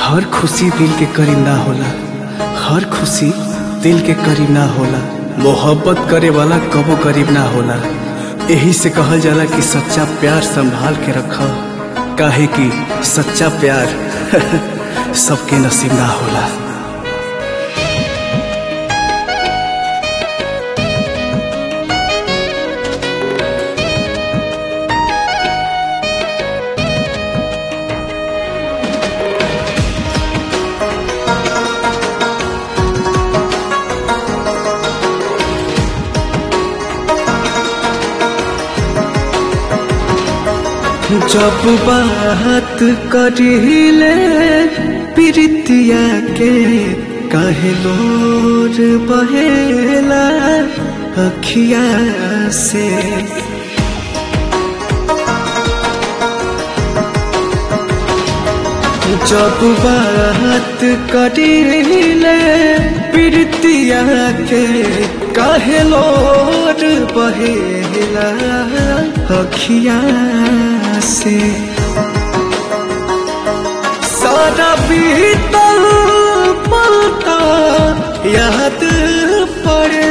हर खुशी दिल के करीब ना होला हर खुशी दिल के करीब ना होला मोहब्बत करे वाला कबो करीब ना होला यही से कहल जाला कि सच्चा प्यार संभाल के रख काहे कि सच्चा प्यार सबके नसीब ना होला जब बात करिले प्रीतिया के कहे लोर बहेला अखिया से जब बात करिले प्रीतिया के कहे लोर बहेला अखिया से सारा बीतल पलता याद पड़े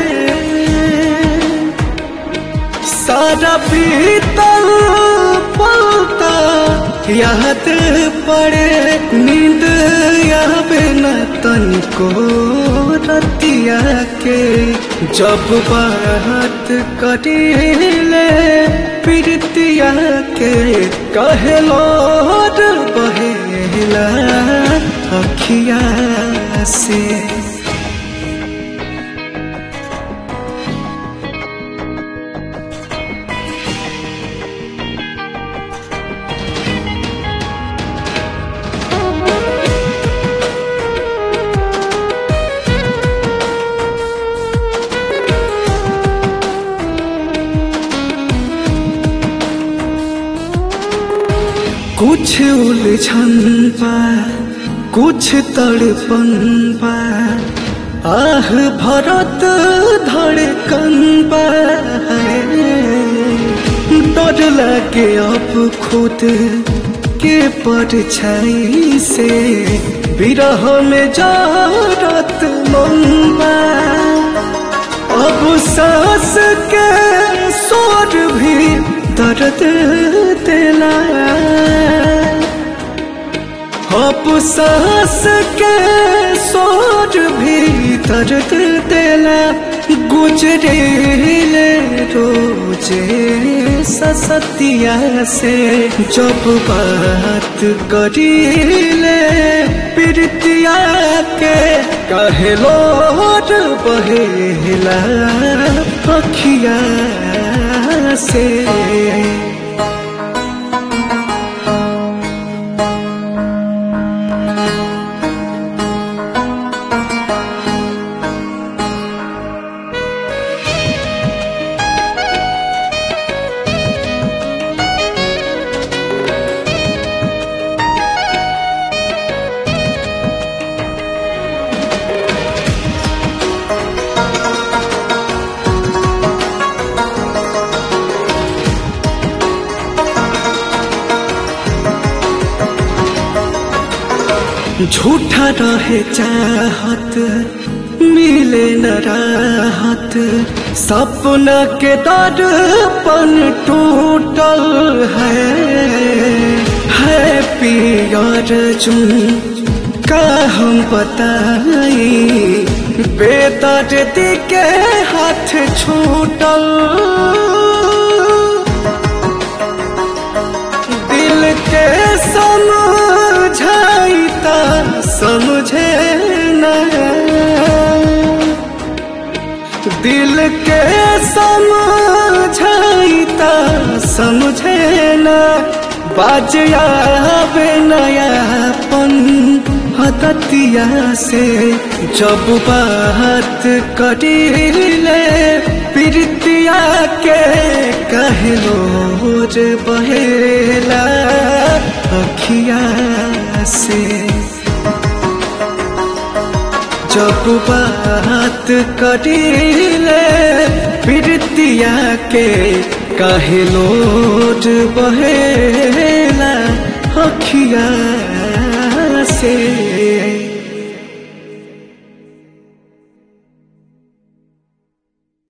सारा बीतल पलता याद पड़े नींद आवे न तनिको रतिया के जब बात कटिले प्रीतिया के कहलो बहेला अखिया से कुछ उलझन बा कुछ तड़पन बा आह भरत धड़कन बा डर लगे अब खुद के परछाई से विरह में जारत मन बा अब सांस के स्वर भी दर्द दिला अब सांस के स्वर भी दर्द दिला गुजरेले रोजे ससतिया से जब बात करीले प्रीतिया के कहलो बहेला अखिया से झूठा रहे चाहत मिले न राहत सपना के दर्पण टूटल है है पियर चुन का हम बताई बेदर्द के हाथ छूटल दिल के समझाइता समझे न दिल के समझाइता समझे न बाजियावे नयापन हततिया से जब बात करिले प्रीतिया के कहलो रे बहेला अखिया से जब बात करिले प्रीतिया के काहे लोट बहेला अखिया से के